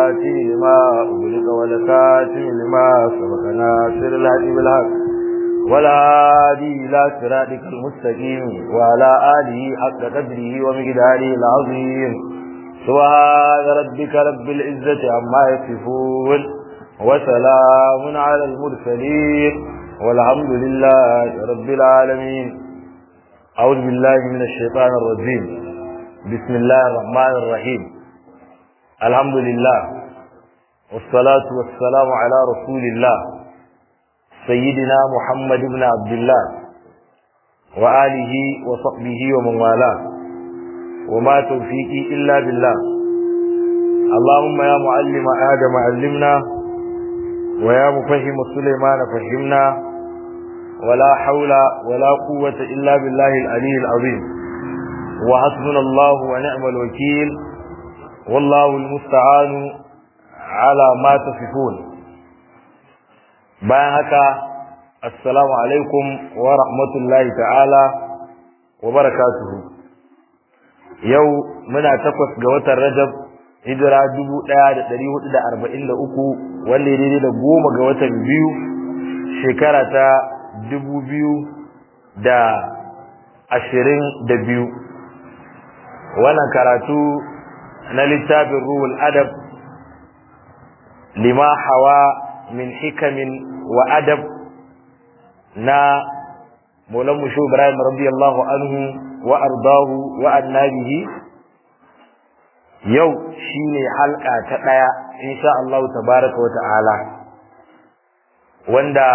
الفاتح لما أغلق والكاتم لما سبق ناصر الهدي بالحق ولا هادي إلى صراطك المستقيم وعلى آله حق قدره ومقداره العظيم سبحان ربك رب العزة عما يصفون وسلام على المرسلين والحمد لله رب العالمين أعوذ بالله من الشيطان الرجيم بسم الله الرحمن الرحيم الحمد لله والصلاة والسلام على رسول الله سيدنا محمد بن عبد الله وآله وصحبه ومن والاه وما توفيقي إلا بالله اللهم يا معلم آدم علمنا ويا مفهم سليمان فهمنا ولا حول ولا قوة إلا بالله العلي العظيم وحسبنا الله ونعم الوكيل والله المستعان على ما تصفون bayan haka assalamu alaikum wa rahmatullahi ta'ala wa barakatuhu yau muna takwas ga watan rajab hijira dubu ɗaya da ɗari hudu da arba'in da uku wanda ya daidai da goma ga watan biyu shekara ta dubu biyu da ashirin da biyu wannan karatu na littafin ruhul adab lima hawa min hikamin wa adab na Maulan Musho Ibrahim radiyallahu anhu wa ardahu wa annabihi yau shine halka ta daya insha Allah tabaraka wa ta'ala wanda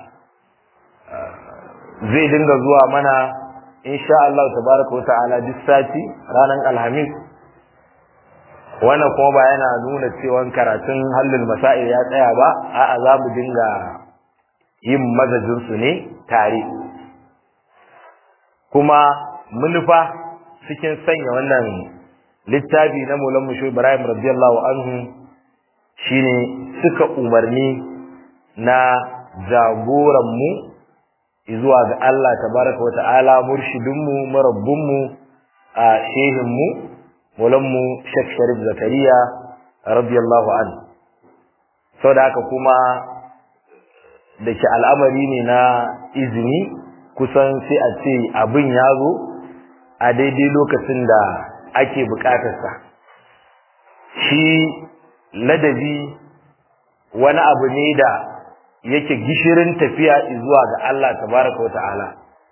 zai dinga zuwa mana insha Allah tabaraka wa ta'ala duk sati ranar alhamis wannan kuma ba yana nuna cewa karatun hallin masail ya tsaya ba a'a za mu dinga yin mazajin su ne tare kuma munufa cikin sanya wannan littafi na Maulan Musho Ibrahim radiyallahu anhu shine suka umarni na jagoran mu zuwa ga Allah tabaraka wa ta'ala murshidin mu marabbin mu a shehin mu mu Sheikh Sharif Zakariya radiyallahu anhu saboda haka kuma da ke al'amari ne na izini kusan sai a ce abin ya zo a daidai lokacin da ake bukatarsa shi ladabi wani abu ne da yake gishirin tafiya zuwa ga Allah tabaraka wa ta'ala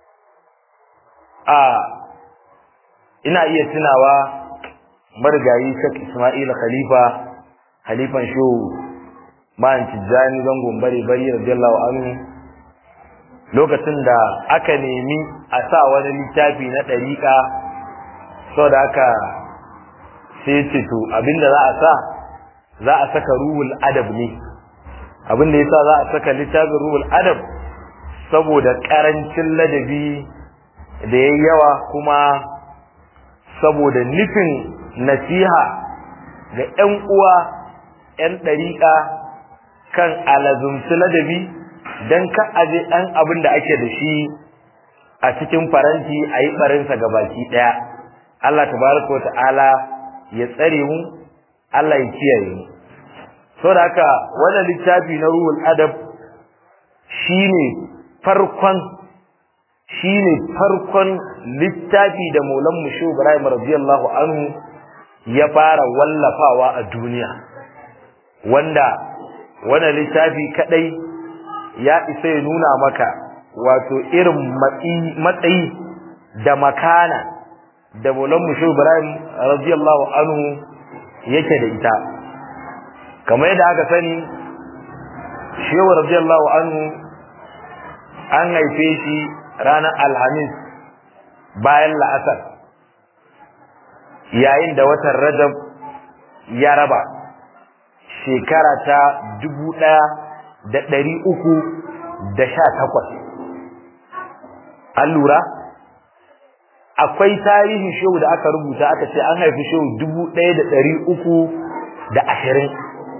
a ina iya tunawa marigayi Sheikh Ismail Khalifa Khalifan Shehu Man Tijjani zangon bari bari radiyallahu anhu lokacin da aka nemi a sa wani littafi na ɗariƙa saboda haka sai ce to abinda za a sa za a saka ruhul adab ne abinda yasa za a saka littafin ruhul adab saboda ƙarancin ladabi da yayi yawa kuma saboda nufin nasiha ga ‘yan uwa ‘yan ɗariƙa kan alazumci ladabi don ka aje ɗan abin da ake da shi a cikin faranti a yi ɓarinsa ga baki ɗaya Allah tabaraka wata'ala ya tsare mu Allah ya kiyaye mu saboda haka wannan littafi na ruhul adab shine farkon shine farkon littafi da Maulan Musho Ibrahim radiyallahu anhu ya fara wallafawa a duniya wanda wannan littafi kadai ya isa ya nuna maka wato irin matsayi da makana da Maulan Musho Ibrahim radiyallahu anhu yake da ita kamar yadda aka sani Shehu radiyallahu anhu an haife shi ranar Alhamis bayan la'asar yayin da watan Rajab ya raba shekara ta dubu ɗaya da ɗari uku da sha takwas. An lura? Akwai tarihin shehu da aka rubuta aka ce an haifi shehu dubu ɗaya da ɗari uku da ashirin.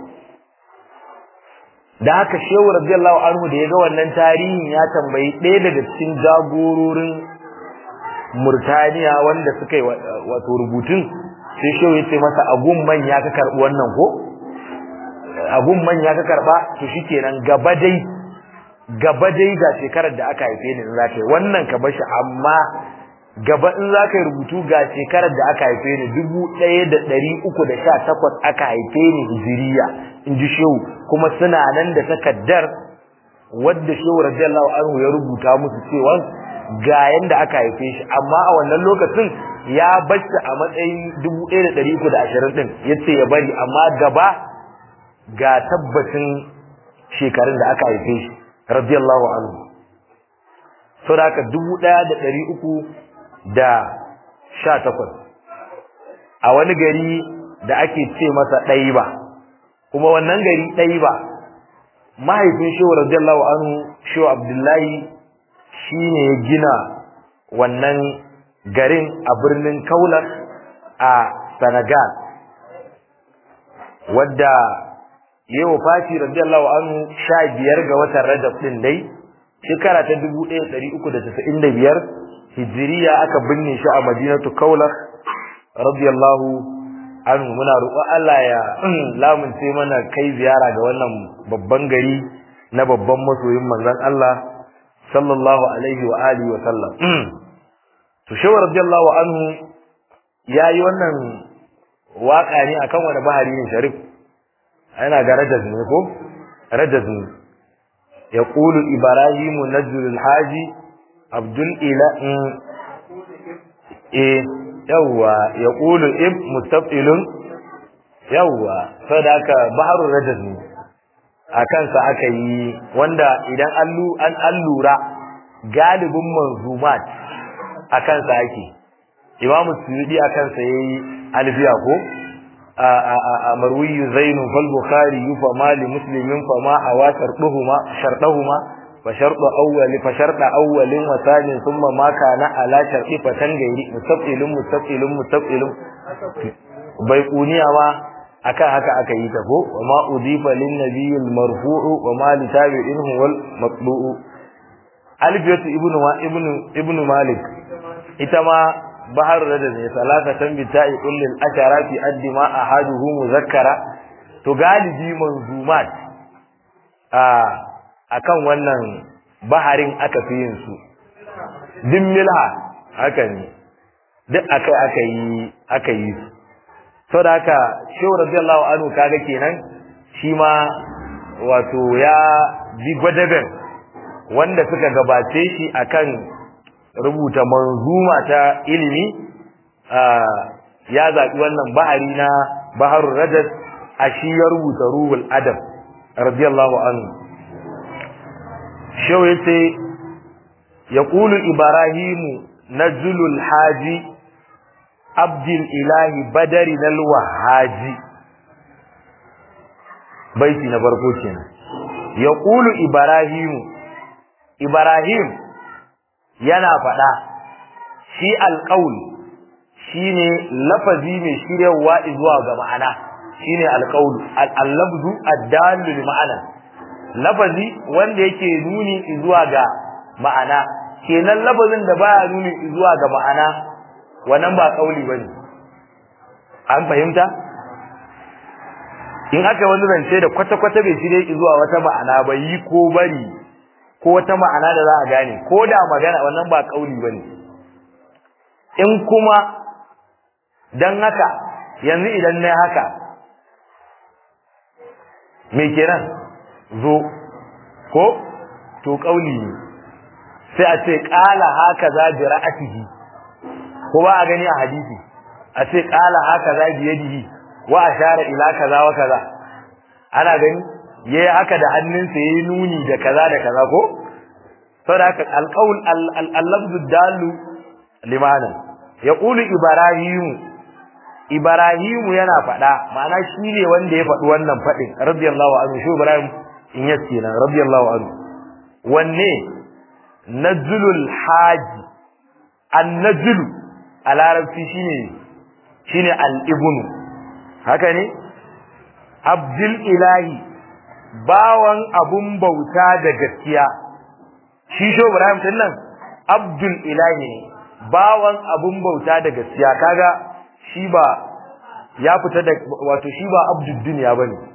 Da haka shehu radiyallahu anhu da ya ga wannan tarihin ya tambayi ɗaya daga cikin jagororin Murtaniya wanda suka yi wato rubutun sai shehu ya ce masa agun manya ka karɓi wannan ko abun manya ka karba to shikenan gaba dai gaba dai ga shekarar da aka haife ni in za ka yi wannan ka bashi amma gaba in za ka yi rubutu ga shekarar da aka haife ni dubu ɗaya da ɗari uku da sha takwas aka haife ni hijiriya in ji shehu kuma suna nan da takaddar wadda shehu radiyallahu anhu ya rubuta musu cewa ga yanda aka haife shi amma a wannan lokacin ya bacci a matsayin dubu ɗaya da ɗari uku da ashirin ɗin ya ce ya bari amma gaba ga tabbacin shekarun da aka haife shi radiyallahu anhu sau da haka dubu ɗaya da ɗari uku da sha takwas a wani gari da ake ce masa ɗaiba kuma wannan gari ɗaiba mahaifin shehu radiyallahu anhu shehu abdullahi shi ne ya gina wannan garin a birnin kaular a senegal wadda ya yi Fati radiyallahu anhu sha biyar ga watan rajab ɗin dai shekara ta dubu ɗaya ɗari uku da casa'in da biyar hijiriya aka binne shi a madinatu kaular radiyallahu anhu muna roƙon Allah ya lamunce mana kai ziyara ga wannan babban gari na babban masoyin manzon Allah sallallahu alaihi wa alihi wa sallam to shehu radiyallahu anhu yayi wannan waka ne akan wani bahari ne sharif ana ga rajaz ne ko rajaz ne yaqulu ibrahim najl alhaji abdul ila eh yawa yaqulu ib mustafilun yawa sadaka baharul rajaz ne a kansa aka yi wanda idan an allura galibin manzumat a kansa ake imamu suyudi a kansa ya yi alfiya ko a marwiyu zainun fal bukhari yufa mali muslimin fa ma hawa sharduhuma shardahuma fa shardu awwali fa sharda awwalin wa thani thumma ma kana ala shardi fa tangairi mustaqilun mustaqilun mustaqilun bai kuniya ma akan haka aka yi ta ko wa ma udifa lin nabiyil marfu'u wa ma li tabi'inhu wal matbu'u alfiyatu ibnu wa ibnu ibnu malik ita ma bahar da ne salatatan bi ta'i kullil ashara fi addi ma ahaduhu muzakkara to galibi manzumat a akan wannan baharin aka fi yin su din milha haka ne duk akai aka yi aka yi su saboda haka shehu radiyallahu anhu kaga kenan shi ma wato ya bi gwadaben wanda suka gabace shi akan rubuta manzuma ta ilimi ya zaɓi wannan bahari na baharul rajad a shi ya rubuta ruhul adab radiyallahu anhu shehu yace yaqulu ibrahimu najlul haji abdul ilahi badari nal wahaji baiti na farko kenan yaqulu ibrahimu ibrahim yana faɗa shi alqaul shine lafazi mai shiryawa zuwa ga ma'ana shine alqaul al-lafzu ad-dallu li ma'ana lafazi wanda yake nuni zuwa ga ma'ana kenan lafazin da baya nuni zuwa ga ma'ana wannan ba kauli bane an fahimta in aka wani zance da kwata-kwata bai shirye zuwa wata ma'ana ba yi ko bari ko wata ma'ana da za a gane ko da magana wannan ba kauli bane in kuma dan haka yanzu idan na haka me kenan zo ko to kauli ne sai a ce qala haka za bi ra'atihi ko ba a gani a hadisi a ce qala haka za bi yadihi wa ashara ila kaza wa kaza ana gani yayi haka da hannunsa yayi nuni da kaza da kaza ko saboda haka alqaul al-lafzu dalu limana yaqulu ibrahim ibrahim yana fada ma'ana shine wanda ya faɗi wannan fadin radiyallahu anhu shi ibrahim in yace nan radiyallahu anhu wanne najlul haji an-najlu a larabci shine shine al-ibnu haka ne abdul ilahi bawan abun bauta da gaskiya shi sho ibrahim din nan abdul ilahi ne bawan abun bauta da gaskiya kaga shi ba ya fita da wato shi ba abdul dunya bane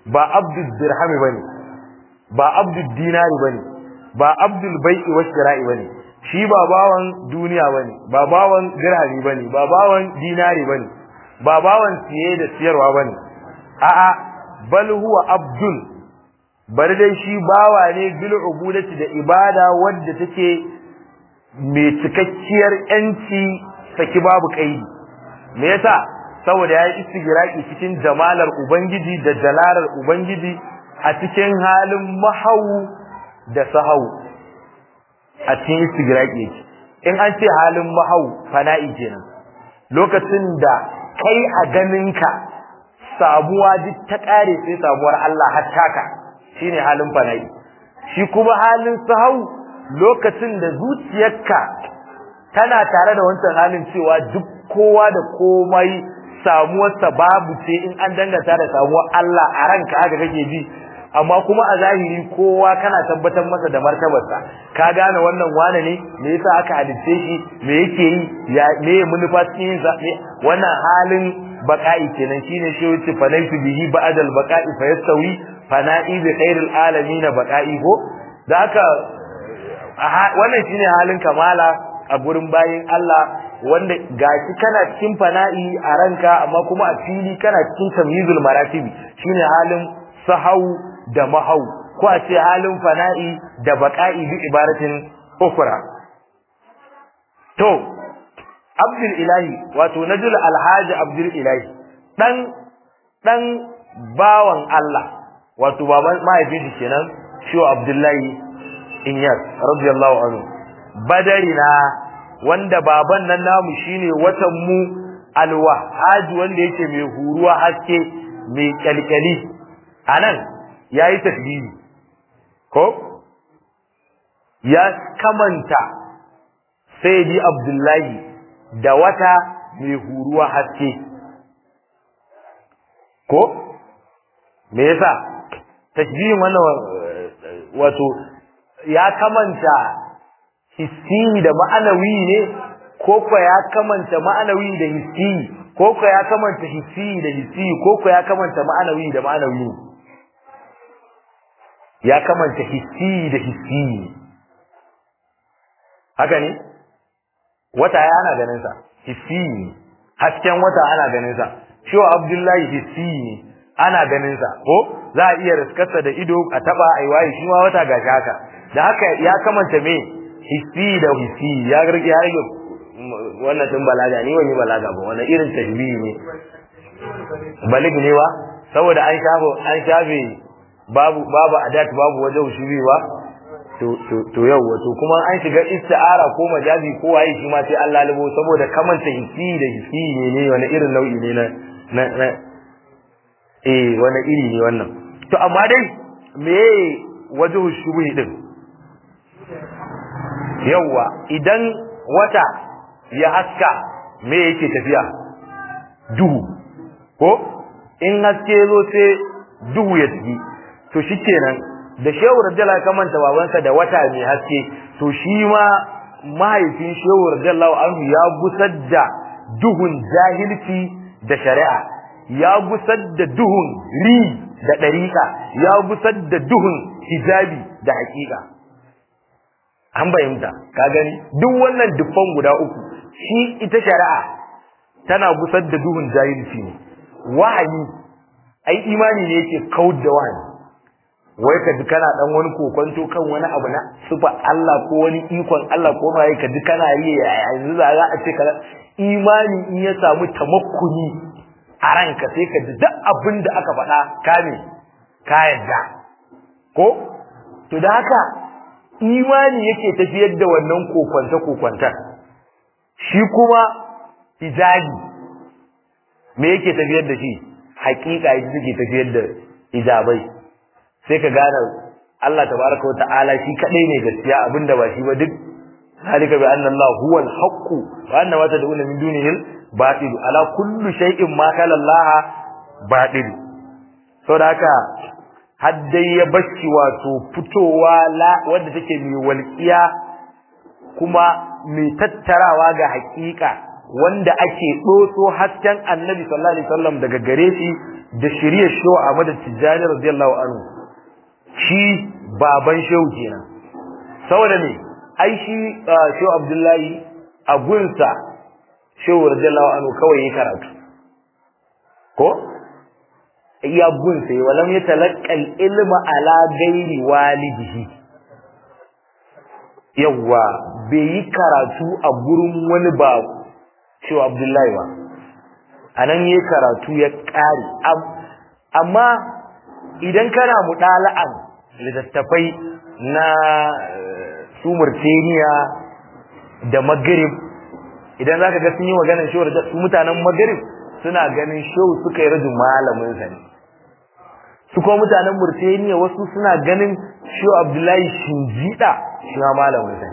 ba abdul dirhami bane ba abdul dinari bane ba abdul bai'i wa shira'i bane shi ba bawan duniya bane ba bawan dirhami bane ba bawan dinari bane ba bawan siye da siyarwa bane a'a bal huwa abdul bari dai shi bawa ne bil ubudati da ibada wadda take mai cikakkiyar yanci saki babu kaidi me yasa saboda yayi istigraki cikin jamalar ubangiji da jalalar ubangiji a cikin halin mahau da sahau a cikin istigraki yake in an ce halin mahau fana'i kenan lokacin da kai a ganinka samuwa duk ta kare sai samuwar Allah har taka shine halin fana'i shi kuma halin sahau lokacin da zuciyarka tana tare da wancan halin cewa duk kowa da komai samuwarsa babu ce in an danganta da samuwar Allah a ranka haka kake ji amma kuma a zahiri kowa kana tabbatar masa da martabarsa ka gane wannan wane ne me yasa aka halitte shi me yake yi ya me manufa cikin sa wannan halin baqa'i kenan shine shi wuce fanaitu bihi ba'dal baqa'i fa yastawi fana'i bi khairil alamin baqa'i ko da haka wannan shine halin kamala a gurin bayin Allah wanda gashi kana cikin fana'i a ranka amma kuma a fili kana cikin tamyizul maratibi shine halin sahau da mahau ko a ce halin fana'i da baqa'i bi ibaratin ukhra to abdul ilahi wato najul alhaji abdul ilahi dan dan bawan Allah wato baban mahaifin shi kenan shi abdullahi inyas radiyallahu anhu badarina wanda baban nan namu shine watan mu alwahaji wanda yake mai huruwa haske mai kyalkyali anan yayi tasbihi ko ya kamanta sayyidi abdullahi da wata mai huruwa haske ko me yasa tashbihin wannan wato ya kamanta hissi da ma'anawi ne ko ko ya kamanta ma'anawi da hissi ko ko ya kamanta hissi da hissi ko ko ya kamanta ma'anawi da ma'anawi ya kamanta hissi da hissi haka ne wata ya ana ganin sa hissi ne hasken wata ana ganin sa shiwa abdullahi hissi ne ana ganin sa ko za a iya riskarsa da ido a taba ai waye shi ma wata gashi haka da haka ya kamanta me hissi da hissi ya rage ya rage wannan din balaga ni wani balaga ba wannan irin tashbihi ne balig ne ba saboda an shafe an shafe babu babu adat babu wajen shubi ba to to to yau wato kuma an shiga isti'ara ko majazi ko waye shi ma sai an lalubo saboda kamanta hissi da hissi ne ne wani irin nau'i ne na na eh wani iri ne wannan to amma dai me wajhu shubuhi din yawa idan wata ya haska me yake tafiya duhu ko in haske zo sai duhu ya tafi to shikenan da shehu radiyallahu kamanta babansa da wata mai haske to shi ma mahaifin shehu radiyallahu anhu ya gusar da duhun jahilci da shari'a ya gusar da duhun ri da ɗariƙa ya gusar da duhun hijabi da haƙiƙa an bayyanta ka gani duk wannan dufan guda uku shi ita shari'a tana gusar da duhun jahilci ne wahayi ai imani ne yake kaud da wahayi wai ka ji kana dan wani kokonto kan wani abu na sufa Allah ko wani ikon Allah ko ma ka ji kana yi yanzu za a ce ka imani in ya samu tamakkuni a ranka sai ka ji duk abin da aka faɗa ka ne ka yarda ko to da haka imani yake tafiyar da wannan kokwanta kokwanta shi kuma hijabi me yake tafiyar da shi hakika yake take tafiyar da hijabai sai ka gane Allah tabaraka wa ta'ala shi kadai ne gaskiya abinda ba shi ba duk halika bi anna Allah huwal haqq wa anna ma tad'una min dunihi batil ala kulli shay'in ma kala Allah batil saboda haka haddai ya bashi wato fitowa la wanda take mai walƙiya kuma mai tattarawa ga hakika wanda ake doso hasken Annabi sallallahu alaihi wasallam daga gare shi da shiriyar shehu Ahmad Tijjani radiyallahu anhu shi baban shehu kenan saboda ne ai shi shehu Abdullahi a gunsa shehu radiyallahu anhu kawai ya karatu ko iya gunsa ya walam ya talaqqal ilma ala ghairi walidihi yawa bai yi karatu a gurin wani ba shehu Abdullahi ba anan yayi karatu ya kare amma idan kana mudala'an littattafai na su Murtaniya da Maghrib idan zaka ga sun yi maganar shehu da su mutanen Maghrib suna ganin shehu suka yi rajin malamin sa ne su kuma mutanen Murtaniya wasu suna ganin shehu Abdullahi Shinjida shi ma malamin sa ne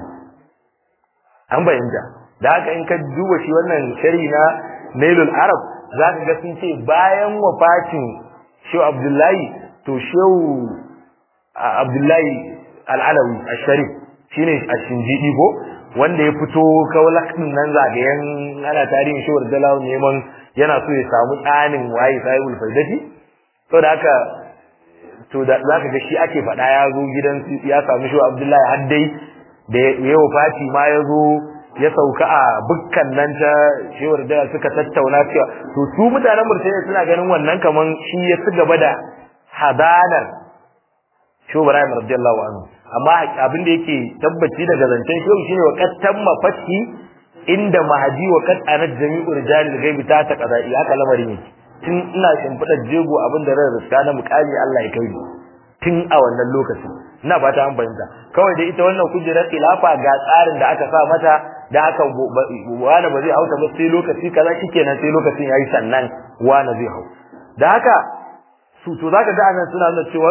an bayyana da haka in ka duba shi wannan shari na Nailul Arab zaka ga sun ce bayan wafatin shehu Abdullahi to shehu Abdullahi Al-Alawi Al-Sharif shine Ashinjidi ko wanda ya fito kaulak din nan zagayen ana tarihin shi Dalawa neman yana so ya samu tsanin waye sahibul faidati to da haka to da zaka ga shi ake faɗa ya zo gidan ya samu shi Abdullahi Haddai da ya wafati ma ya zo ya sauka a bukkan nan ta shewar da suka tattauna cewa to su mutanen Murtaniya suna ganin wannan kaman shi ya ci gaba da hadanar Shehu Ibrahim radiyallahu anhu amma abin da yake tabbaci daga zancen shehu shine wa qattan mafati inda mahadi wa qad anat jami'u rijalil ghaibi ta ta qada'i haka lamarin yake tun ina shimfida jego abin da ran riska na mukami Allah ya kai tun a wannan lokacin ina fata an bayyana kawai da ita wannan kujerar khilafa ga tsarin da aka sa mata da aka wani ba zai hauta ba sai lokaci kaza shikenan sai lokacin yayi sannan wani zai hau da haka su to zaka ga anan suna nuna cewa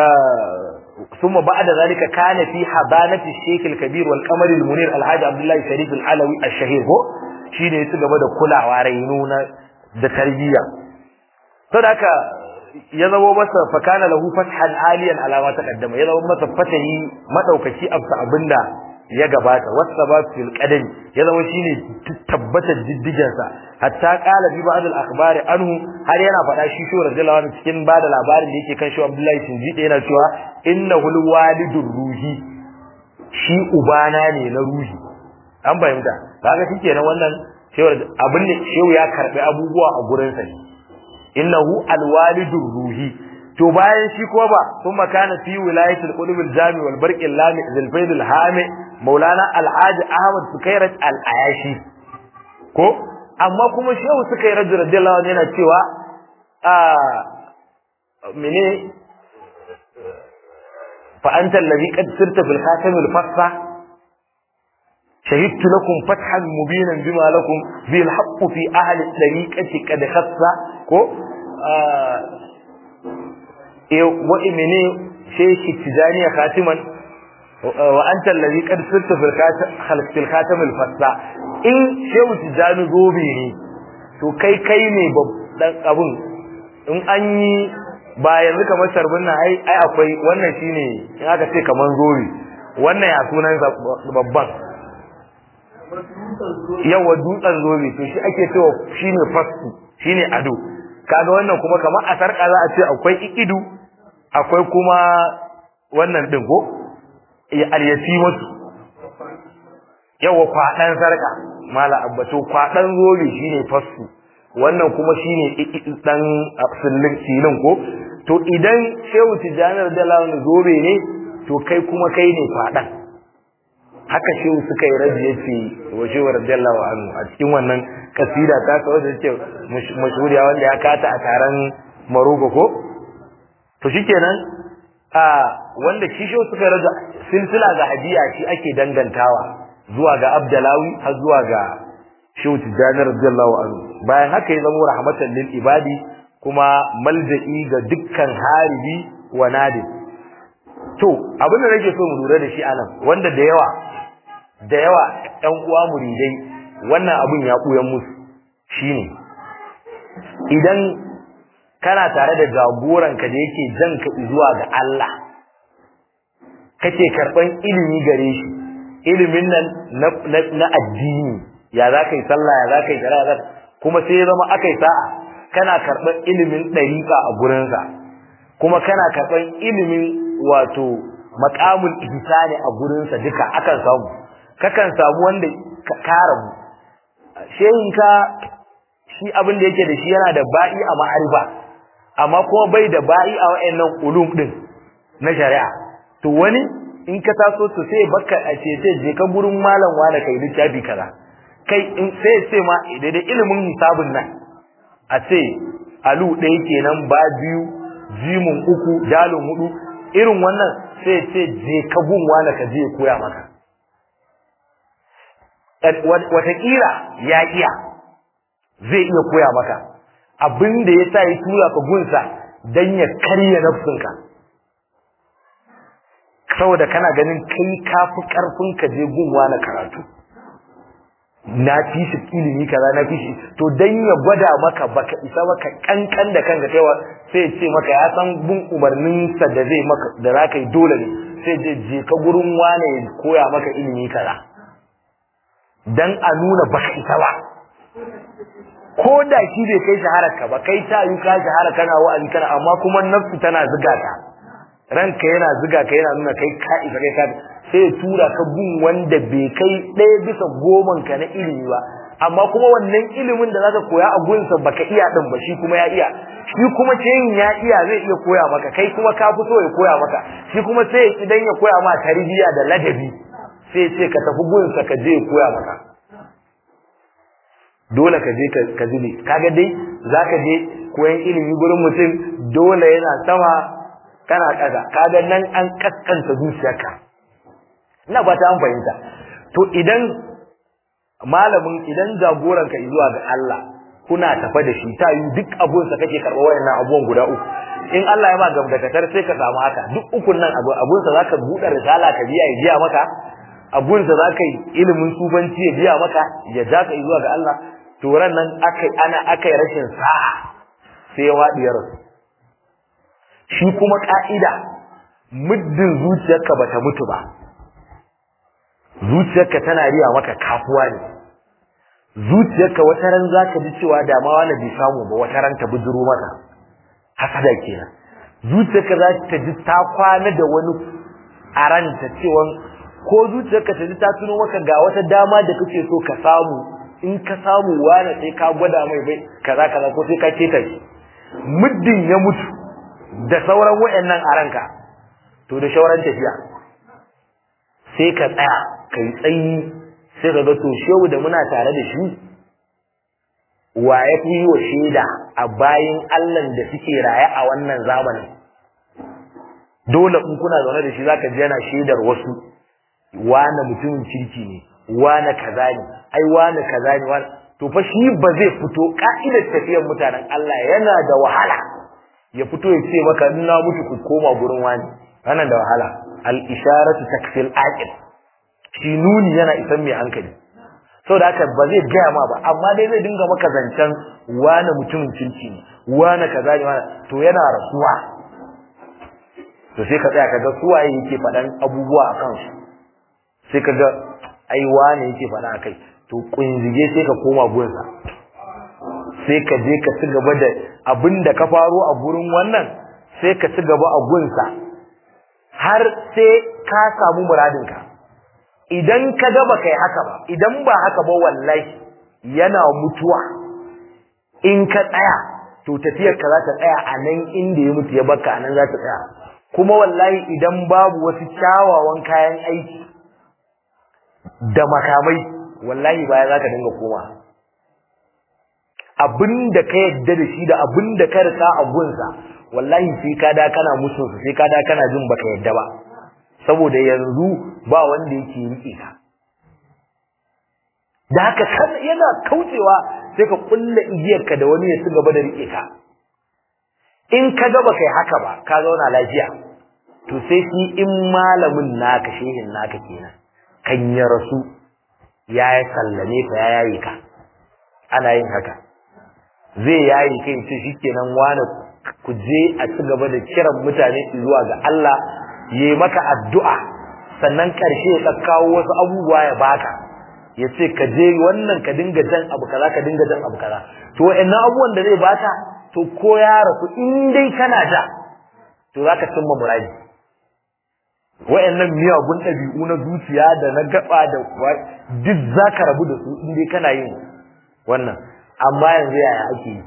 ثم بعد ذلك كان في حضانة الشيخ الكبير والقمر المنير الحاج عبد الله الشريف العلوي الشهير هو shine ya ci gaba da kulawa rainuna da tarbiyya sadaka ya zama masa fakana lahu fathan aliyan alama ta kaddama ya zama masa fatahi madaukaki abta abinda ya gabata wasabat fil qadami ya zama shine tabbatar diddigen sa hatta qala bi ba'd al akhbar anhu har yana faɗa shi shi radiyallahu anhu cikin bada labarin da yake kan shi Abdullahi Sinjide yana cewa innahu al walidur ruhi shi ubana ne na ruhi an bayyana kaga shikenan wannan cewar abin da shehu ya karbi abubuwa a gurin sa innahu al walidur ruhi to bayan shi ko ba kuma kana fi wilayatul qulub al jami wal barq al lami zil faid al hami maulana al haj ahmad sukairat al ayashi ko amma kuma shehu sukairat radiyallahu anhu yana cewa a mene fa anta alladhi qad sirta fil khatam al fassa شهدت لكم فتحا مبينا بما لكم ذي الحق في أهل الطريقة قد خص كو وإمني شيخ التجاني خاتما وأنت الذي قد صرت في الخاتم الفصا إن شيخ التجاني زوبي to kai kai ne babban abun in an yi ba yanzu kamar sharbin nan ai ai akwai wannan shine in aka ce kamar zobe wannan ya sunan babban yawa dutsen zobe to shi ake cewa shine fasu shine ado kaga wannan kuma kamar a sarka za a ce akwai ikidu akwai kuma wannan din ko al-yatimatu yawa kwadan sarka mala abbato kwadan zobe shine fasu wannan kuma shine dan sillin silin ko to idan shehu tijanar dalawan zobe ne to kai kuma kai ne kwadan haka shehu suka yi rabi yace wa shehu radiyallahu anhu a cikin wannan kasida ta kawo da ce mashhuriya wanda ya kata a taron Maroko ko to shikenan a wanda shi shehu suka raja silsila ga hadiya shi ake dangantawa zuwa ga Abdalawi har zuwa ga shehu Tijani radiyallahu anhu bayan haka ya zama rahmatan lil ibadi kuma malja'i ga dukkan haribi wa nadir to abin da nake so mu lura da shi anan wanda da yawa da yawa ɗan uwa muridai wannan abun ya ɓuyan musu shine idan kana tare da jagoranka da yake jan ka zuwa ga Allah kake karɓan ilimi gare shi ilimin nan na addini ya za ka yi sallah ya za ka yi shari'a kuma sai ya zama aka yi sa'a kana karɓar ilimin ɗariƙa a gurinsa kuma kana karɓar ilimin wato maƙamul ihsani a gurinsa duka akan samu kakan samu wanda ka rabu shehinka shi abin da yake da shi yana da ba'i a ma'arifa amma kuma bai da ba'i a wa'annan ulum din na shari'a to wani in ka taso to sai baka a ce sai je ka gurin malam wani kai littafi kaza kai in sai ce ma da ilimin hisabun nan a ce alu ɗaya kenan ba biyu jimun uku dalin hudu irin wannan sai ce je ka gun wani ka je koya maka watakila ya iya zai iya koya maka abin da ya sa ya tura ka gunsa don ya karya nafsinka saboda kana ganin kai kafi karfin ka je gunwa na karatu na fi shi ilimi kaza na fi shi to dan ya gwada maka baka isa maka kankan da kanka kaiwa sai ce maka ya san bin umarnin sa da zai maka da zaka yi dole ne sai je je ka gurin wane ya koya maka ilimi kaza dan a nuna baka isa ba ko da shi bai kai shaharar ka ba kai ta yi ka shahara kana wa'azi kana amma kuma nafsu tana zuga ka ranka yana zuga ka yana nuna kai ka isa kai ka sai tura ka gun wanda bai kai ɗaya bisa goman ka na ilimi ba amma kuma wannan ilimin da zaka koya a gunsa baka iya din ba shi kuma ya iya shi kuma yin ya iya zai iya koya maka kai kuma ka fi so ya koya maka shi kuma sai idan ya koya ma tarbiyya da ladabi sai ce ka tafi gunsa ka je ya koya maka dole ka je ka zube kaga dai zaka je koyan ilimi gurin mutum dole yana sama kana kaza kaga nan an kaskanta zuciyarka ina ba ta an fahimta to idan malamin idan jagoran ka zuwa ga Allah kuna tafa da shi ta yi duk abun sa kake karɓa wayannan abubuwan guda uku in Allah ya ma gamdakatar sai ka samu haka duk ukun nan abu abun sa zaka buɗe risala ka biya ya biya maka abun sa zaka yi ilimin sufanci ya biya maka ya ja ka zuwa ga Allah to ran nan akai ana akai rashin sa'a sai ya wadi ya rasu shi kuma ka'ida muddin zuciyarka bata mutu ba zuciyarka tana riya maka kafuwa ne zuciyarka wata ran zaka ji cewa da ma wani bai samu ba wata ran ta bujuro maka hasada kenan zuciyarka za ta ji ta kwana da wani a ranta cewa ko zuciyarka ta ji ta tuno maka ga wata dama da kake so ka samu in ka samu wani sai ka gwada mai bai kaza kaza ko sai ka keta shi muddin ya mutu da sauran wayannan a ranka to da shauran tafiya sai ka tsaya kai tsayi sai ka ga to shehu da muna tare da shi wa ya fi yi wa shaida a bayan Allah da suke raye a wannan zamanin dole in kuna zaune da shi zaka ji yana shaidar wasu wane mutumin kirki ne wane kaza ne ai wane kaza ne wane to fa shi ba zai fito ka'idar tafiyar mutanen Allah yana da wahala ya fito ya ce maka in na mutu ku koma gurin wani wannan da wahala al isharatu takfil aqil shi nuni yana isan mai hankali saboda haka ba zai gaya ma ba amma dai zai dinga maka zancen wane mutumin kirki ne wane kaza ne wane to yana rasuwa to sai ka tsaya ka ga suwaye yake faɗan abubuwa a kansu sai ka ga ai wane yake faɗa a kai to kunzige sai ka koma gunsa sai ka je ka ci gaba da abin da ka faro a gurin wannan sai ka ci gaba a gunsa har sai ka samu muradinka idan ka ga ba kai haka ba idan ba haka ba wallahi yana mutuwa in ka tsaya to tafiyar ka za ta tsaya a nan inda ya mutu ya baka a nan za ta tsaya kuma wallahi idan babu wasu kyawawan kayan aiki da makamai wallahi baya za ka dinga koma abinda ka yadda da shi da abinda ka rika a gunsa wallahi sai ka da kana musu sai ka da kana jin baka yadda ba saboda yanzu ba wanda yake rike ka da haka kan yana kaucewa sai ka kulla igiyarka da wani ya ci gaba da rike ka in ka ga baka yi haka ba ka zauna lafiya to sai shi in malamin naka shehin naka kenan kan ya rasu ya sallame ka ya yayi ka ana yin haka zai yayi kai ce shikenan wani ku je a ci gaba da kiran mutane zuwa ga Allah yi maka addu'a sannan karshe ka kawo wasu abubuwa ya baka ya ce ka je wannan ka dinga jan abu kaza ka dinga jan abu kaza to wa'annan abubuwan da zai baka to ko ya rasu in dai kana da to zaka cimma muradi wa'annan miyagun ɗabi'u na zuciya da na gaba da duk zaka rabu da su in dai kana yin wannan amma yanzu yaya ake yi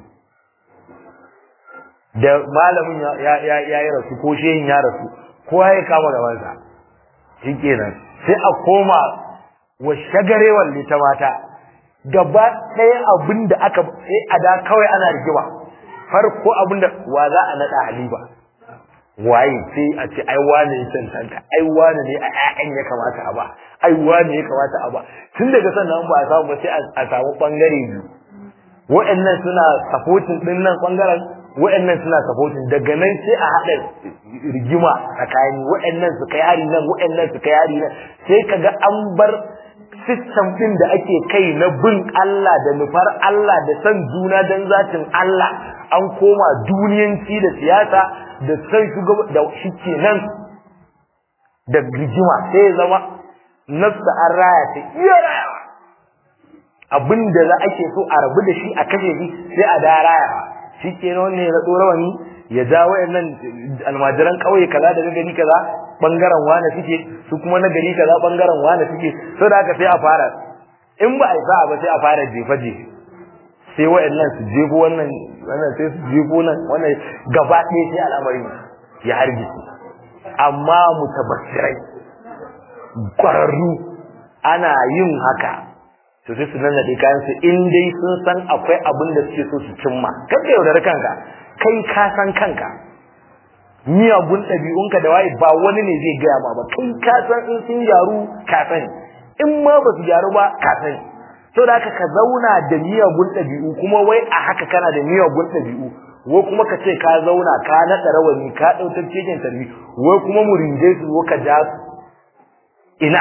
da malamin ya ya ya yi rasu ko shehin ya rasu kowa ya kama gabansa shikenan sai a koma wa shagarewar ta mata gaba ɗaya abin da aka sai a da kawai ana rigima farko abin da wa za a naɗa haliba waye sai a ce ai wane ya cancanta ai wane ne a ƴaƴan ya kamata a ba ai wane ya kamata a ba tun daga sannan ba a samu ba sai a samu bangare biyu wa'annan suna supporting din nan bangaren wa'annan suna supporting daga nan sai a haɗa rigima tsakani wa'annan su kai hari nan wa'annan su kai hari nan sai kaga an bar system din da ake kai na bin Allah da nufar Allah da san juna dan zatin Allah an koma duniyanci da siyasa da san shugaba da shike nan da rigima sai zama nafsa an raya ta iya rayawa abinda za ake so a rabu da shi a kashe shi sai a da rayawa shi ke nan ne na tsorawani ya ja wayannan almajiran kauye kaza da gari kaza bangaren wane suke su kuma na gari kaza bangaren wane suke so da haka sai a fara in ba a isa ba sai a fara jefa jefe sai wayannan su jefo wannan wannan sai su jefo nan wannan gaba ɗaya sai al'amari ya hargitse amma mutabassirai kwararru ana yin haka to sai su nannaɗe kayan su in dai sun san akwai abin da suke so su cimma kan ka yaudar kanka kai ka san kanka miyagun ɗabi'unka da waye ba wani ne zai gaya ma ba kai ka san in sun gyaru ka sani in ma ba su gyaru ba ka sani to da haka ka zauna da miyagun ɗabi'u kuma wai a haka kana da miyagun ɗabi'u wai kuma ka ce ka zauna ka naɗa rawani ka ɗautar cikin tarbi wai kuma mu rinje su wo ka ja su ina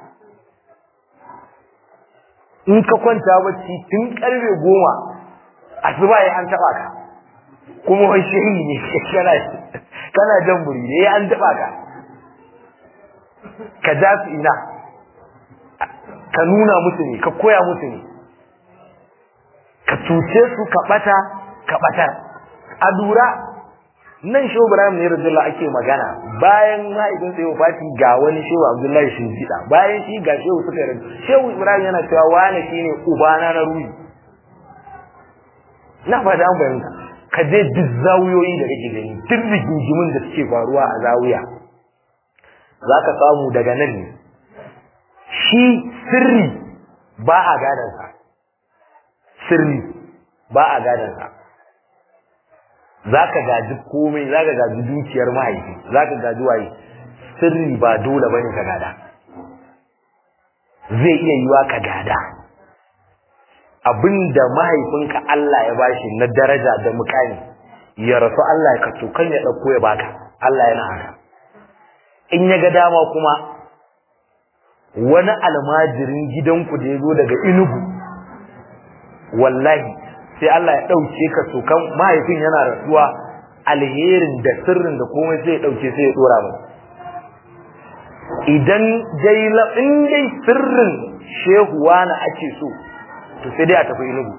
in ka kwanta bacci tun karfe goma asuba ya an taba ka kuma wai shehi ne kana kana jan buri ne ya an taba ka ka ja su ina ka nuna musu ne ka koya musu ne ka cuce su ka bata ka batar a lura nan shehu ibrahim ne radiyallahu ake magana bayan mahaifin sai wafati ga wani shehu abdullahi shinjida bayan shi ga shehu suka yi shehu ibrahim yana cewa wani shine ubana na ruhi na fata an bayyana ka je duk zawuyoyi da kake gani duk rigingimin da suke faruwa a zawuya za ka samu daga nan ne shi sirri ba a gadansa sirri ba a gadansa za ka gaji komai za ka gaji dukiyar mahaifi za ka gaji waye sirri ba dole bane ka gada zai iya yiwa ka gada abinda mahaifinka Allah ya bashi na daraja da mukami ya rasu Allah ya kato kan ya dauko ya baka Allah yana haka in ya ga dama kuma wani almajirin gidanku da ya zo daga inugu wallahi sai Allah ya ɗauke ka kan mahaifin yana rasuwa alherin da sirrin da komai sai ya ɗauke sai ya ɗora mai idan dai in dai sirrin shehuwa na ake so to sai dai a tafi inugu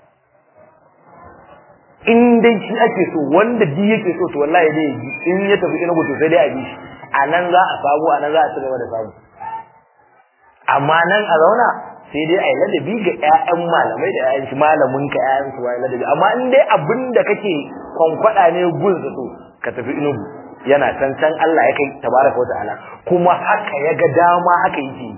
in dai shi ake so wanda di yake so to wallahi dai yi in ya tafi inugu to sai dai a bi shi a nan za a samu a nan za a ci gaba da samu amma nan a zauna sai dai a yi ladabi ga 'ya'yan malamai da 'ya'yan shi malamin ka 'ya'yan su wai ladabi amma in dai abin da kake kwankwada ne gun to ka tafi inugu yana can can Allah ya kai tabaraka wa ta'ala kuma haka ya ga dama haka yake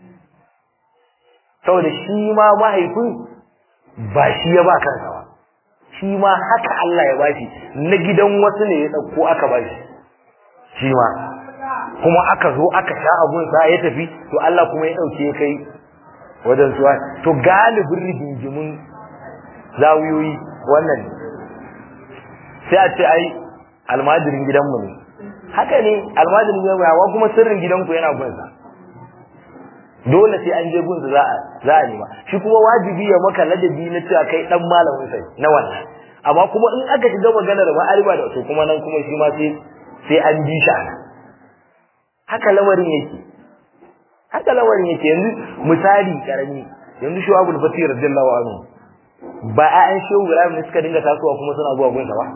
saboda shi ma mahaifin ba shi ya ba kansa ba shi ma haka Allah ya bashi na gidan wasu ne ya dauko aka bashi shi ma kuma aka zo aka sha abun sa ya tafi to Allah kuma ya dauke ya kai wajen suwa to galibin rigingimin zawiyoyi wannan sai a ce ai almajirin gidanmu ne haka ne almajirin gidanmu yawa kuma sirrin gidanku yana gunsa dole sai an je gunsa za a za a nema shi kuma wajibi ya maka ladabi na cewa kai dan malamin sai na wannan amma kuma in aka shiga maganar ma'ariba da to kuma nan kuma shi ma sai sai an bi shi haka lamarin yake haka lawarin yake yanzu misali karami yanzu shi Abu Fatih radiyallahu anhu ba ayan shehu Ibrahim ne suka dinga tasowa kuma suna zuwa gunsa ba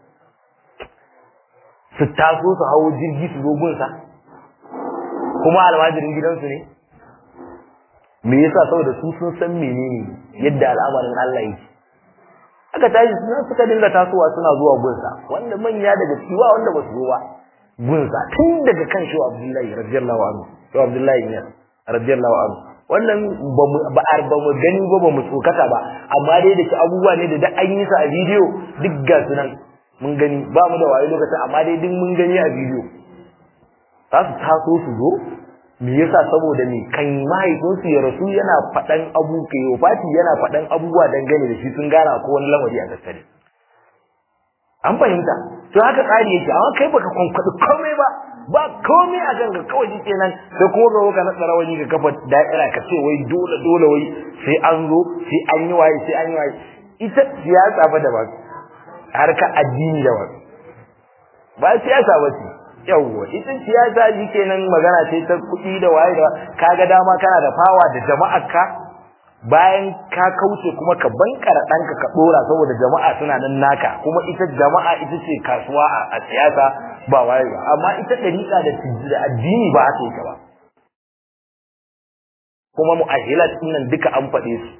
su taso su hawo jirgi su zo gunsa kuma almajirin gidansu ne me yasa saboda su sun san menene yadda al'amarin Allah yake aka tashi suna suka dinga tasowa suna zuwa gunsa wanda manya daga ciwa wanda ba su zo ba gunsa tun daga kan shi Abdullahi radiyallahu anhu shi Abdullahi ne radiyallahu anhu wannan ba mu ba ba mu gani ba ba mu tsokata ba amma dai da abubuwa ne da da an yi sa a bidiyo duk ga su nan mun gani ba mu da waye lokacin amma dai duk mun gani a bidiyo za su taso su zo me yasa saboda me kan mahaifinsu ya rasu yana faɗan abu kai Fati yana faɗan abubuwa dangane da shi sun gana ko wani lamari a tattare an fahimta to haka tsari yake amma kai baka kwankwaɗi komai ba ba komai a ganka kawai shi kenan sai kuma ga ka naɗa rawani ga kafa da'ira ka ce wai dole dole wai sai an zo sai an yi waye sai an yi waye ita siyasa fa da ba harka addini da ba ba siyasa ba ce yawwa ita siyasa ji kenan magana ce ta kuɗi da waye da kaga dama kana da fawa da jama'ar ka bayan ka kauce kuma ka bankara ɗanka ka ɗora saboda jama'a suna nan naka kuma ita jama'a ita ce kasuwa a siyasa ba waye ba amma ita ɗariƙa da addini ba haka yake ba kuma mu'ahilat nan duka an faɗe su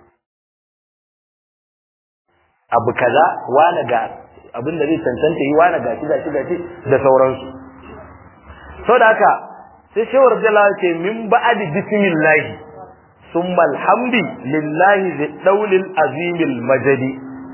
abu kaza wani ga abin da zai cancanta yi wani gashi gashi gashi da sauransu saboda haka sai shawar jalawa ce min ba'adi bismillah summa alhamdi lillahi zai daulil azimil majadi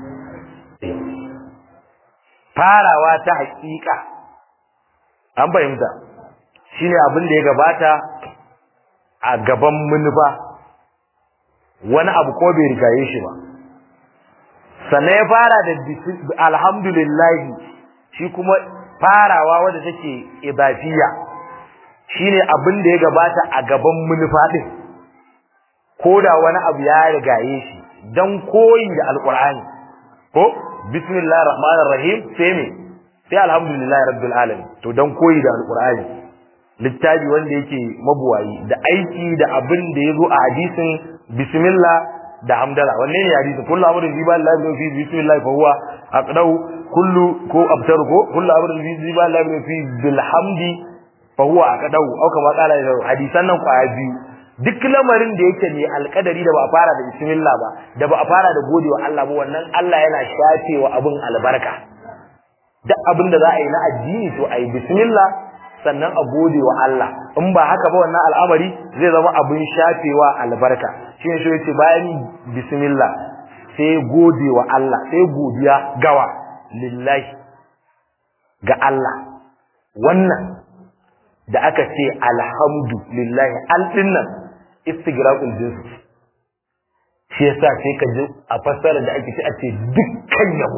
farawa ta hakika an fahimta shine abin da ya gabata a gaban munufa wani abu ko bai rigaye shi ba sannan ya fara da alhamdulillahi shi kuma farawa wadda take idafiya shine abin da ya gabata a gaban munufa din koda wani abu ya rigaye shi dan koyi da alqur'ani ko bismillahir rahmanir rahim sai me sai alhamdulillahi rabbil alamin to dan koyi da alqur'ani littafi wanda yake mabuwayi da aiki da abin da yazo a hadisin bismillah da hamdala wanne ne hadisi kullu amrin bi billahi min fi bismillah fa huwa aqdau kullu ko abtaru ko kullu amrin bi billahi min fi bilhamdi fa huwa aqdau au kama kala hadisan nan kwaya biyu duk lamarin da yake ne alkadari da ba a fara da bismillah ba da ba a fara da godewa Allah ba wannan Allah yana shafewa abin albarka duk abin da za a yi na addini to a yi bismillah sannan a gode wa Allah in ba haka ba wannan al'amari zai zama abin shafewa albarka shi ne shi yace bayan bismillah sai gode wa Allah sai godiya gawa lillahi ga Allah wannan da aka ce alhamdu lillahi al dinnan istigraqul jins shi yasa sai ka ji a fassara da ake ce a ce dukkan yabo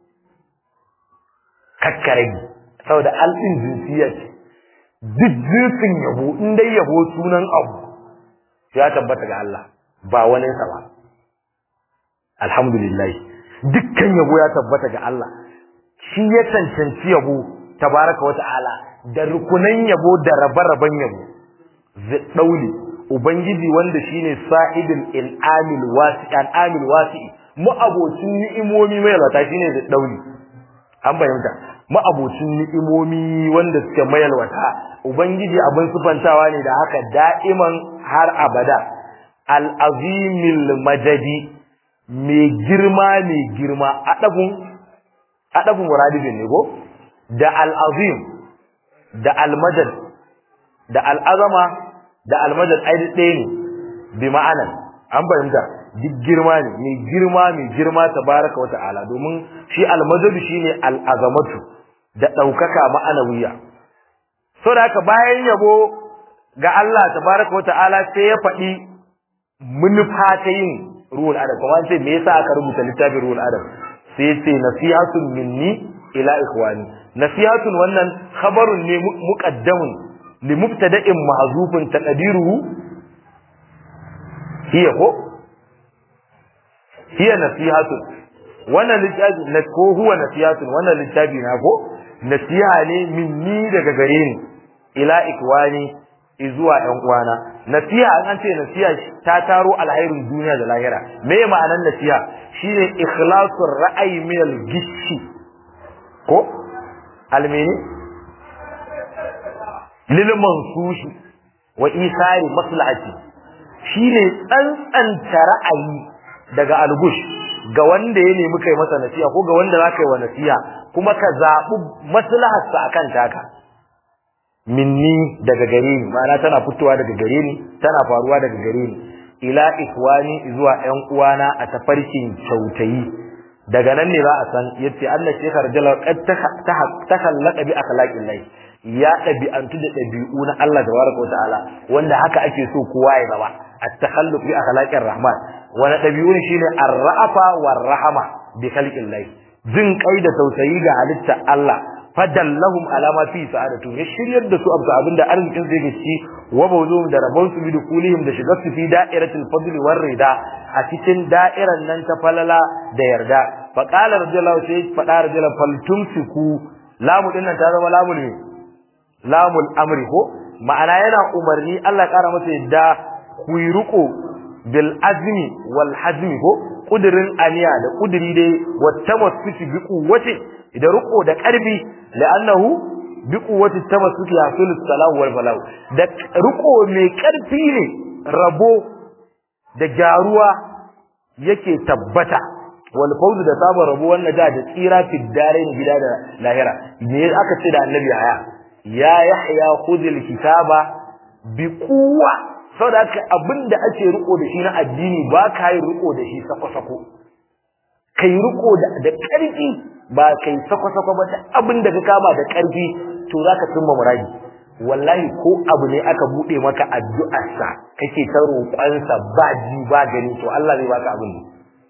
kakkaragi saboda al din jinsiyya ce duk jinsin yabo in dai yabo sunan abu ya tabbata ga Allah ba wani sa ba alhamdulillah dukkan yabo ya tabbata ga Allah shi ya cancanci yabo tabaraka wa ta'ala da rukunan yabo da rabe-raben yabo dauli ubangiji wanda shine sa'idul in'amil wasi an'amil wasi mu abocin ni'imomi mai lata shine dauli an bayyana ma'abocin ni'imomi wanda suke mayalwata ubangiji abin sufantawa ne da haka da'iman har abada al-azimil majadi mai girma mai girma adabun adabun muradibin ne ko da al-azim da al-majad da al-azama da al-majad ai ɗaya ne bi ma'anan an fahimta duk girma ne mai girma mai girma tabaraka wa ta'ala domin shi al-majad shine al-azamatu da ɗaukaka ma'anawiya. So da haka bayan yabo ga Allah tabaraka wa ta'ala sai ya faɗi manufa ta yin ruhul adam kuma sai me yasa aka rubuta littafin ruhul adam sai ce nasihatun minni ila ikhwani nasihatun wannan khabarun ne muqaddamun li mubtada'in mahzufun taqdiruhu hiya ko hiya nasihatun wannan littafi na ko huwa nasihatun wannan littafi na ko nasiha ne minni daga gare ni ila ikwani zuwa ƴan uwana nasiha an ce nasiha ta taro alhairin duniya da lahira me ma'anar nasiha shine ikhlasul ra'ayi min al-gishi ko almeni lil mansushi wa isari maslahati shine tsantsanta ra'ayi daga algush ga wanda ya nemi kai masa nasiha ko ga wanda za ka yi wa nasiha kuma ka zaɓi maslaharsa akan taka minni daga gare ni ma'ana tana fitowa daga gare ni tana faruwa daga gare ni ila ikwani zuwa ƴan uwana a tafarkin kyautayi daga nan ne za a san yace Allah shekar jalal qad takhallaqa bi akhlaqil lahi ya ɗabi'antu da ɗabi'u na Allah tabaraka wa ta'ala wanda haka ake so kowa ya zama at-takhalluq bi akhlaqir rahman wani ɗabi'un shine ar-ra'afa war-rahama bi khalqil lahi jin kai da tausayi ga halitta Allah fadallahum ala ma fi sa'adatu ya shiryar da su abta abinda arzikin zai ga ci wa bawzum da rabon su bi dukulihim da shigar su fi da'iratul fadl war rida a cikin da'iran nan ta falala da yarda fa qala radiyallahu sai fada radiyallahu fal tumsiku lamu dinnan ta zama lamu ne lamul amri ko ma'ana yana umarni Allah kara masa yadda ku yi riko bil azmi wal hazmi ko kudirin aniya da kudiri dai wata masfiti bi kuwati da riko da karfi la'annahu bi quwwati tamassuki yasul salahu wal falahu da riko mai karfi ne rabo da jaruwa yake tabbata wal fawzu da sabon rabo wannan da da tsira fi darain gida da lahira me aka ce da annabi haya ya yahya khudhil kitaba bi quwwa saboda haka abinda ake riko da shi na addini ba ka yi riko da shi sako-sako kai riko da ƙarfi ba kai sako-sako ba ta abin da ka kama da ƙarfi to zaka cimma muradi wallahi ko abu ne aka bude maka addu'arsa kake ta roƙonsa ba ji ba gani to Allah zai baka abin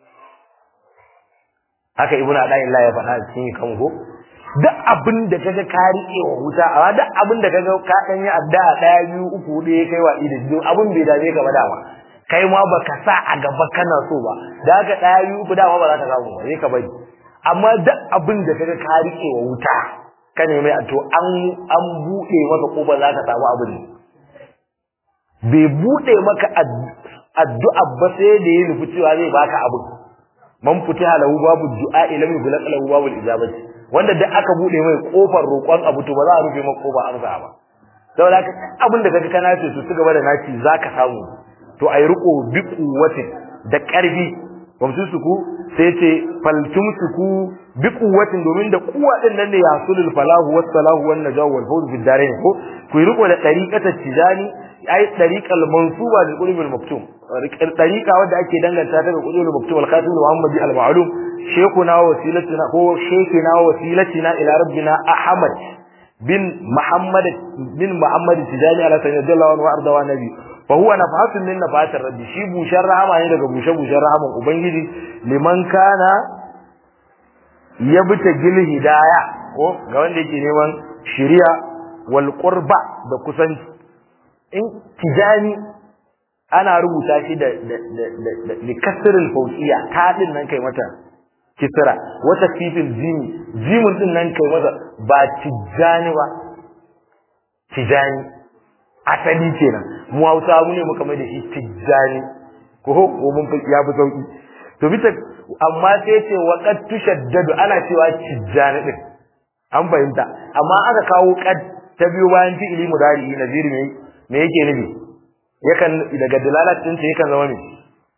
haka ibnu adayillah ya faɗa cikin kango duk abin da kaga ka rike wa wuta amma duk abin da kaga ka dan yi addu'a daya biyu uku hudu ya kai wa idan abin bai dame ka ba dama kai ma baka sa a gaba kana so ba da haka daya biyu uku dama ba za ka samu ba sai ka bari amma duk abin da kaga ka rike wa wuta ka nemi to an an bude maka kofa za ka samu abin bai bude maka addu'a ba sai da ya nufi cewa zai baka abin man futiha lahu babu du'a lam yughlaq lahu babu ijabati wanda duk aka bude mai kofar roƙon abu to ba za a rufe maka kofa amsa ba saboda haka abin da kaga kana ce su ci gaba da naci zaka samu to ayi riko bi kuwati da ƙarfi wamsusuku sai ce faltumsuku bi kuwatin domin da kuwa din nan ne yasulul falahu was salahu wan najaw wal fawz bid darain ko ku riko da tariqata tijani ai tariqal mansuba lil qulub al maktum tariqa wanda ake danganta ta ga qulub al maktum al khatim al muhammadi al ma'lum shaykhuna wa wasilatina ko shaykhina wa wasilatina ila rabbina ahmad bin muhammad bin muhammad tijani ala sayyidillahu wa arda wa nabi fa huwa nafahatun min nafahatir rabbi shi bushan rahama ne daga bushe bushen rahaman ubangiji liman kana yabta gil hidaya ko ga wanda yake neman shiriya wal qurba da kusanci in tijani ana rubuta shi da da da kasrul fawqiya ta din nan kai mata kisra wata fifin jimi jimin din nan kai mata ba tijani ba tijani asali kenan mu Hausa mu ne muka mai da shi tijani ko ko mun fi ya fi sauki to bita amma sai ce wa qad tushaddadu ana cewa tijani din an fahimta amma aka kawo qad ta biyo bayan fi'ili mudari naziri me me yake nufi yakan daga dalalat din yakan zama me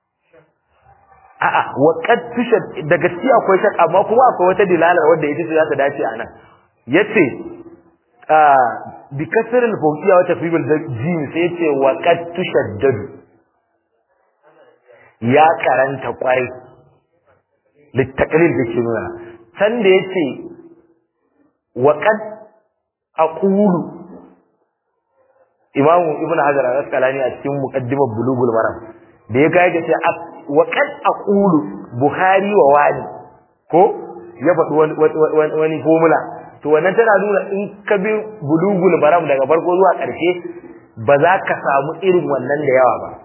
a'a wa qad tushad daga ci akwai shak amma kuma akwai wata dilala wanda ita ce za ta dace a nan yace bi kasar al-fawqiyya wa tafrib al-jim sai yace wa qad tushaddadu ya karanta kwarai littaqlil da ke nuna san da yace wa qad aqulu imam ibnu hajar al-asqalani a cikin muqaddimar bulugul maram da ya kai ga sai wa qad aqulu bukhari wa wani ko ya faɗi wani wani formula to wannan tana nuna in ka bi bulugul maram daga farko zuwa ƙarshe ba za ka samu irin wannan da yawa ba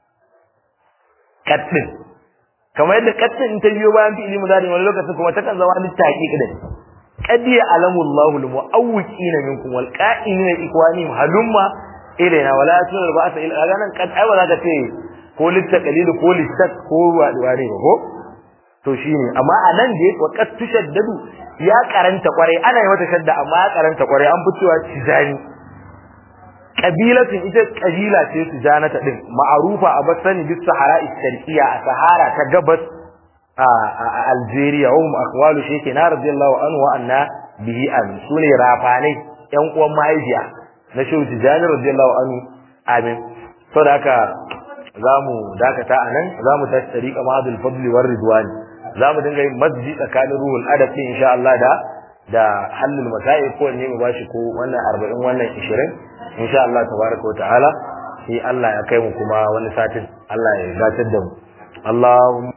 kattin kamar yadda kattin in ta biyo bayan fi'ili mudari wani lokacin kuma ta kan zama littaqiq din qad ya'lamu Allahu al-mu'awwiqina minkum wal qa'imina ikwanihim halumma ilaina wala yatluna ba'sa illa ganan kad ai wala ka ce ko litta qalilu ko littat ko wani ba ko to shine amma anan da wa qad tushaddadu ya karanta kware ana yi mata shadda amma ya karanta kware an fitowa tijani kabilatin ita kabila ce tijanata din ma'arufa a basani bis sahara istarqiya a sahara ta gabas a Algeria wa hum aqwalu shaykhina radiyallahu anhu wa anna bihi an sune rafanai yan uwan mahaifiya na shehu tijani radiyallahu anhu amin saboda haka zamu dakata anan zamu tashi tariqa ma'adul fadli war ridwani zamu dinga yin masjid tsakanin ruhul adab din insha Allah da da halul masail ko ne mu bashi ko wannan 40 wannan 20 insha Allah tabaraka wa ta'ala sai Allah ya kai mu kuma wani satin Allah ya gatar da mu Allahumma